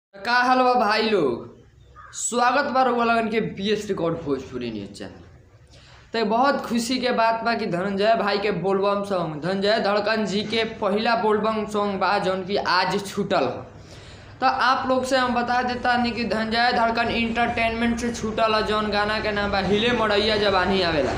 का हाल बा भाई लोग स्वागत बा रउआ लगन के B S record Bhojpuri news channel तो बहुत खुशी के बात बा कि धनंजय भाई के बोलबम सॉन्ग धनंजय धड़कन जी के पहला बोलबम सॉन्ग बा जौन कि आज छूटल ह तो आप लोग से हम बता देता नहीं कि धनंजय धड़कन इंटरटेनमेंट से छूटल है जौन गाना के नाम बा हिले मड़ैया जवानी आवेला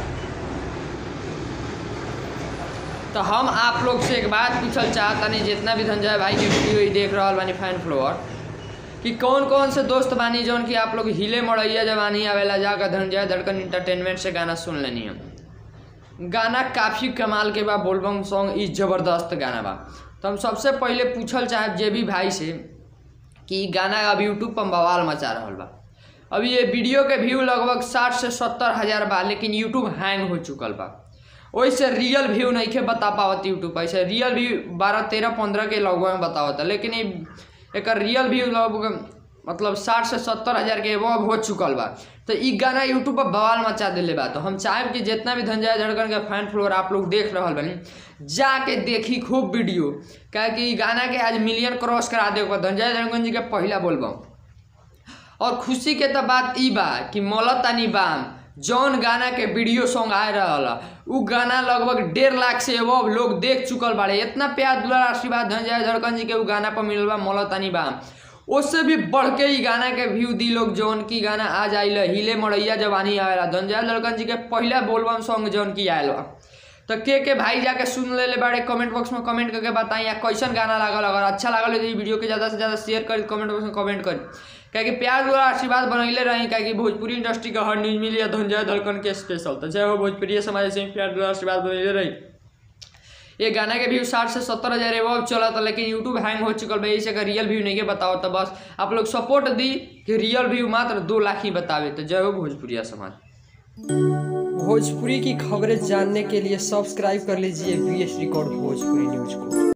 तो हम आप लोग से एक बात पूछल चाहतानी जितना भी धनंजय भाई के वीडियो ही देख रहा बानी फैन फ्लोअर कि कौन कौन से दोस्त बानी जौन कि आप लोग हिले मड़ैया जवानी आवेला जाकर धनंजय धड़कन इंटरटेनमेंट से गाना सुन लेनी हम गाना काफ़ी कमाल के बा बोलबम सॉन्ग ई जबरदस्त गाना बा तो हम सबसे पहले पूछल चाहब जे भी भाई से कि ई गाना अब यूट्यूब पर बवाल मचा रहल बा अभी ये वीडियो के व्यू लगभग साठ से सत्तर हज़ार बा लेकिन यूट्यूब हैंग हो चुकल बा ओइसे रियल व्यू नहीं के बता पावत यूट्यूब ऐसे रियल व्यू बारह तेरह पंद्रह के लगभग में बतावत लेकिन ई एकर रियल व्यू लगभग मतलब साठ से सत्तर हज़ार के एबव हो चुकल बा तो ई गाना यूट्यूब पर बवाल मचा देले बा तो हम चाहेब कि जितना भी धनंजय धड़कन के फैन फ्लोर आप लोग देख रहल बनी जाके देखी खूब वीडियो काहे कि ई गाना के आज मिलियन क्रॉस करा दे धनंजय धड़कन जी के पहला बोलबम और खुशी के तो बात ई बा कि मौलतानी बाम जौन गाना के वीडियो सॉन्ग आए रहल उ गाना लगभग डेढ़ लाख से एबव लोग देख चुकल बाड़े इतना प्यार दुलार आशीर्वाद धनंजय धड़कन जी के उ गाना पर मिलल बा मौलतानी बाम उससे भी बढ़ के ई गाना के व्यू दी लोग जौन की गाना आज आइल हिले मड़ैया जवानी आवेला धनंजय धड़कन जी के पहला बोलबम सॉन्ग जौन की आयल बा तो के के भाई जाके सुन ले ले बाड़े कमेंट बॉक्स में कमेंट करके बताई या कैसन गाना लागल अगर अच्छा लागल हो तो ई वीडियो के ज़्यादा से ज़्यादा शेयर करी कमेंट बॉक्स में कमेंट करी काहे कि प्यार द्वारा आशीर्वाद बनैले रही काहे कि भोजपुरी इंडस्ट्री का हर न्यूज मिली या धनंजय धड़कन के स्पेशल तो जय हो भोजपुरी समाज से प्यार द्वारा आशीर्वाद बनैले रही ये गाना के व्यू साठ से सत्तर हज़ार एबव चला था लेकिन यूट्यूब हैंग हो चुकल बा इसे अगर रियल व्यू नहीं के बताओ तो बस आप लोग सपोर्ट दी कि रियल व्यू मात्र दो लाख ही बतावे तो जय हो भोजपुरिया समाज भोजपुरी की खबरें जानने के लिए सब्सक्राइब कर लीजिए B S record Bhojpuri news को